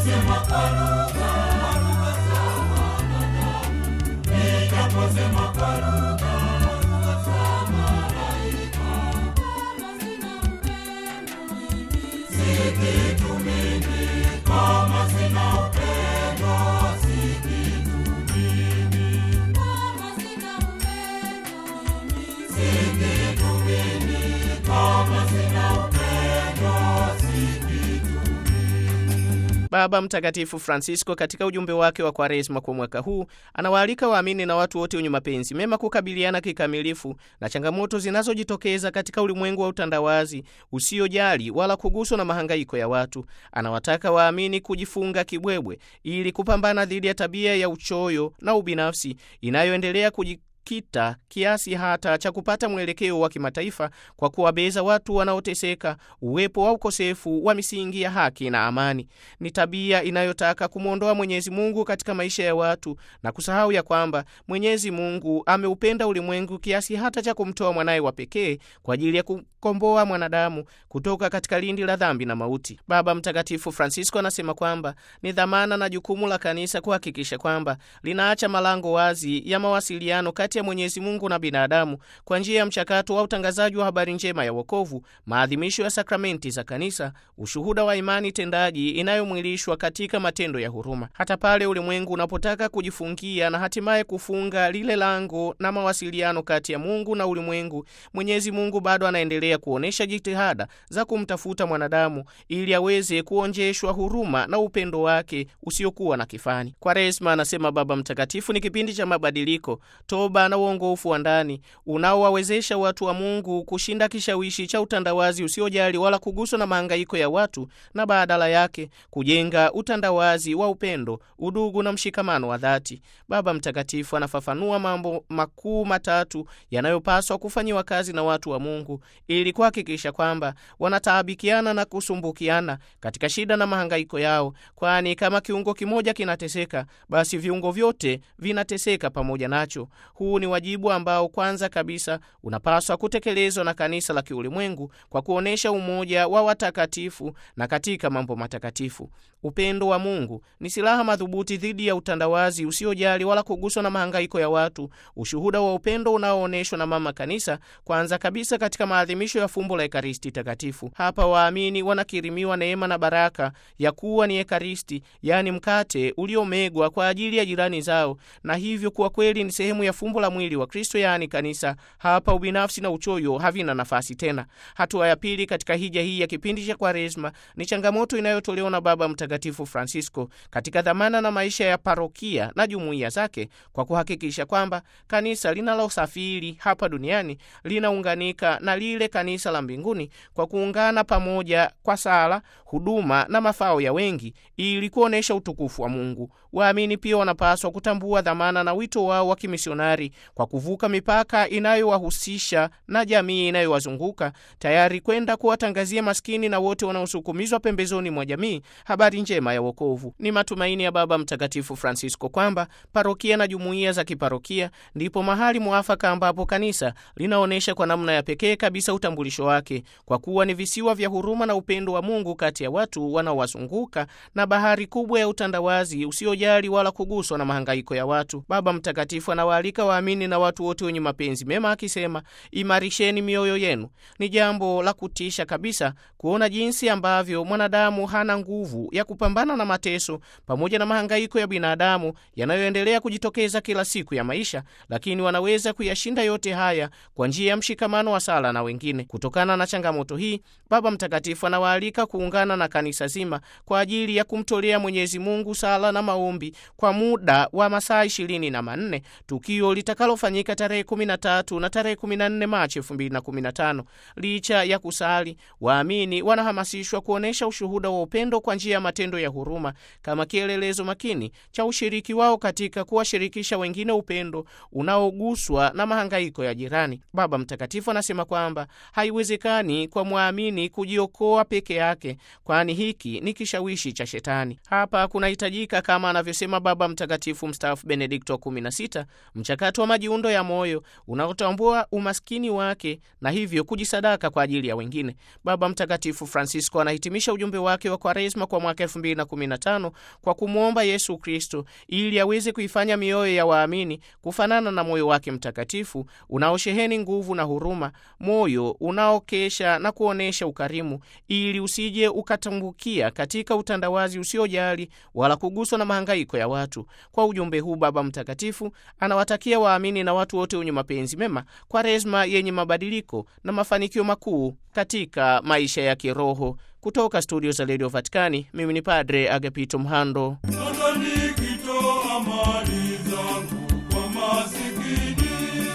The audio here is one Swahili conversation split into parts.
Nijaposema kwa lugha, za wanadamu, nijaposema kwa lugha, za malaika, kama sina upendo, si kitu mimi. Kama sina upendo, si kitu mimi. Kama sina upendo, si kitu mimi. Kama sina upendo, si kitu Baba Mtakatifu Francisco katika ujumbe wake wa Kwaresma kwa mwaka huu anawaalika waamini na watu wote wenye mapenzi mema kukabiliana kikamilifu na changamoto zinazojitokeza katika ulimwengu wa utandawazi usiojali wala kuguswa na mahangaiko ya watu. Anawataka waamini kujifunga kibwebwe ili kupambana dhidi ya tabia ya uchoyo na ubinafsi inayoendelea kuji kita kiasi hata cha kupata mwelekeo wa kimataifa kwa kuwabeza watu wanaoteseka. Uwepo wa ukosefu wa misingi ya haki na amani ni tabia inayotaka kumwondoa Mwenyezi Mungu katika maisha ya watu na kusahau ya kwamba Mwenyezi Mungu ameupenda ulimwengu kiasi hata cha kumtoa mwanaye wa pekee kwa ajili ya kukomboa mwanadamu kutoka katika lindi la dhambi na mauti. Baba Mtakatifu Francisco anasema kwamba ni dhamana na jukumu la kanisa kuhakikisha kwamba linaacha malango wazi ya mawasiliano kati ya Mwenyezi Mungu na binadamu kwa njia ya mchakato wa utangazaji wa habari njema ya wokovu, maadhimisho ya sakramenti za kanisa, ushuhuda wa imani tendaji inayomwilishwa katika matendo ya huruma. Hata pale ulimwengu unapotaka kujifungia na hatimaye kufunga lile lango na mawasiliano kati ya Mungu na ulimwengu, Mwenyezi Mungu bado anaendelea kuonyesha jitihada za kumtafuta mwanadamu ili aweze kuonjeshwa huruma na upendo wake usiokuwa na kifani. Kwaresma, anasema Baba Mtakatifu, ni kipindi cha mabadiliko, toba na uongofu wa ndani unaowawezesha watu wa Mungu kushinda kishawishi cha utandawazi usiojali wala kuguswa na mahangaiko ya watu na badala yake kujenga utandawazi wa upendo, udugu na mshikamano wa dhati. Baba Mtakatifu anafafanua mambo makuu matatu yanayopaswa kufanyiwa kazi na watu wa Mungu ili kuhakikisha kwamba wanataabikiana na kusumbukiana katika shida na mahangaiko yao, kwani kama kiungo kimoja kinateseka, basi viungo vyote vinateseka pamoja nacho. Huu ni wajibu ambao kwanza kabisa unapaswa kutekelezwa na kanisa la kiulimwengu kwa kuonyesha umoja wa watakatifu na katika mambo matakatifu. Upendo wa Mungu ni silaha madhubuti dhidi ya utandawazi usiojali wala kuguswa na mahangaiko ya watu. Ushuhuda wa upendo unaoonyeshwa na Mama Kanisa, kwanza kabisa katika maadhimisho ya fumbo la Ekaristi Takatifu. Hapa waamini wanakirimiwa neema na baraka ya kuwa ni Ekaristi, yaani mkate uliomegwa kwa ajili ya jirani zao, na hivyo kuwa kweli ni sehemu ya fumbo la mwili wa Kristo, yaani kanisa. Hapa ubinafsi na uchoyo havina nafasi tena. Hatua ya pili katika hija hii ya kipindi cha Kwaresma ni changamoto inayotolewa na Baba Mtakatifu Francisco katika dhamana na maisha ya parokia na jumuiya zake kwa kuhakikisha kwamba kanisa linalosafiri hapa duniani linaunganika na lile kanisa la mbinguni kwa kuungana pamoja kwa sala, huduma na mafao ya wengi ili kuonyesha utukufu wa Mungu. Waamini pia wanapaswa kutambua dhamana na wito wao wa kimisionari kwa kuvuka mipaka inayowahusisha na jamii inayowazunguka tayari kwenda kuwatangazia maskini na wote wanaosukumizwa pembezoni mwa jamii habari njema ya wokovu. Ni matumaini ya Baba Mtakatifu Francisco kwamba parokia na jumuiya za kiparokia ndipo mahali mwafaka ambapo kanisa linaonyesha kwa namna ya pekee kabisa utambulisho wake, kwa kuwa ni visiwa vya huruma na upendo wa Mungu kati ya watu wanaowazunguka na bahari kubwa ya utandawazi usiojali wala kuguswa na mahangaiko ya watu. Baba Mtakatifu anawaalika waamini na watu wote wenye mapenzi mema akisema, imarisheni mioyo yenu. Ni jambo la kutisha kabisa kuona jinsi ambavyo mwanadamu hana nguvu ya kupambana na mateso pamoja na mahangaiko ya binadamu yanayoendelea kujitokeza kila siku ya maisha, lakini wanaweza kuyashinda yote haya kwa njia ya mshikamano wa sala na wengine. Kutokana na changamoto hii, Baba Mtakatifu anawaalika kuungana na kanisa zima kwa ajili ya kumtolea Mwenyezi Mungu sala na maombi kwa muda wa masaa ishirini na manne, tukio litakalofanyika tarehe 13 na tarehe 14 Machi 2015. Licha ya kusali, waamini wanahamasishwa kuonyesha ushuhuda wa upendo kwa njia ya matendo ya huruma kama kielelezo makini cha ushiriki wao katika kuwashirikisha wengine upendo unaoguswa na mahangaiko ya jirani. Baba Mtakatifu anasema kwamba haiwezekani kwa mwamini kujiokoa peke yake, kwani hiki ni kishawishi cha Shetani. Hapa kunahitajika kama anavyosema Baba Mtakatifu mstaafu Benedikto wa 16 mchakato watu wa majiundo ya moyo unaotambua umaskini wake na hivyo kujisadaka kwa ajili ya wengine. Baba Mtakatifu Francisco anahitimisha ujumbe wake wa Kwaresma kwa mwaka 2015 kwa kumwomba Yesu Kristo ili aweze kuifanya mioyo ya waamini kufanana na moyo wake mtakatifu unaosheheni nguvu na huruma, moyo unaokesha na kuonyesha ukarimu, ili usije ukatumbukia katika utandawazi usiojali wala kuguswa na mahangaiko ya watu. Kwa ujumbe huu, Baba Mtakatifu anawatakia waamini na watu wote wenye mapenzi mema Kwaresma yenye mabadiliko na mafanikio makuu katika maisha ya kiroho. Kutoka studio za redio Vatikani, mimi ni Padre Agapito Mhando. Sasa nikitoa mali zangu kwa masikini,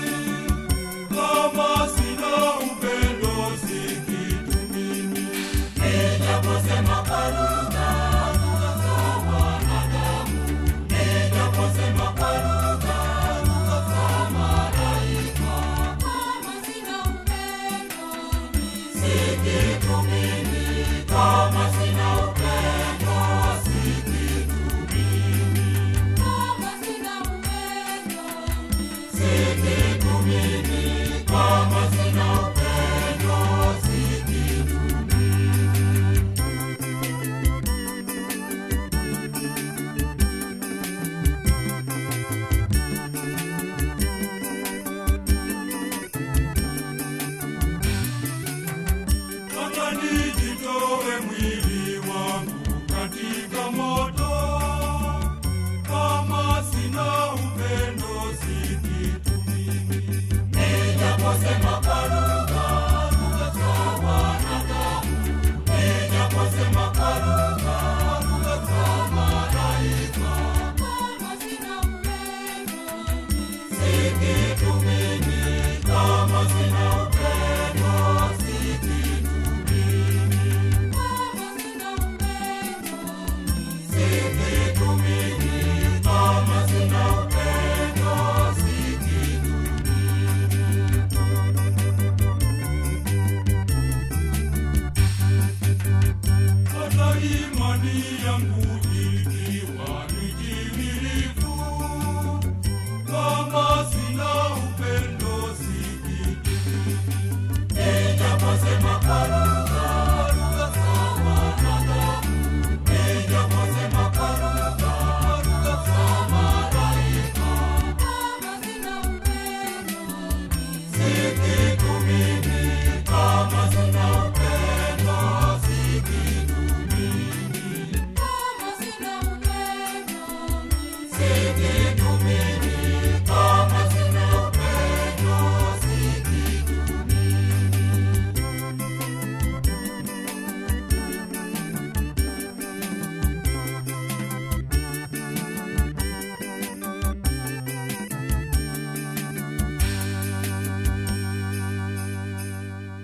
kama sina upendo si kitu mimi. Nijaposema kwa lugha, lugha za wanadamu, nijaposema kwa lugha, lugha za malaika, kama sina upendo si kitu mimi. Kama sina upendo si kitu kama sina upendo si kitu mimi, kama sina upendo si kitu Hata nijitoe mwili wangu katika moto, kama sina upendo si kitu mimi. Nijaposema kwa lugha, lugha za wanadamu, nijaposema kwa lugha, lugha za malaika, kama sina upendo si kitu mimi, kama sina upendo si kitu kama sina upendo si kitu mimi, kama sina upendo si kitu hata imani yangu ikiwa ni chini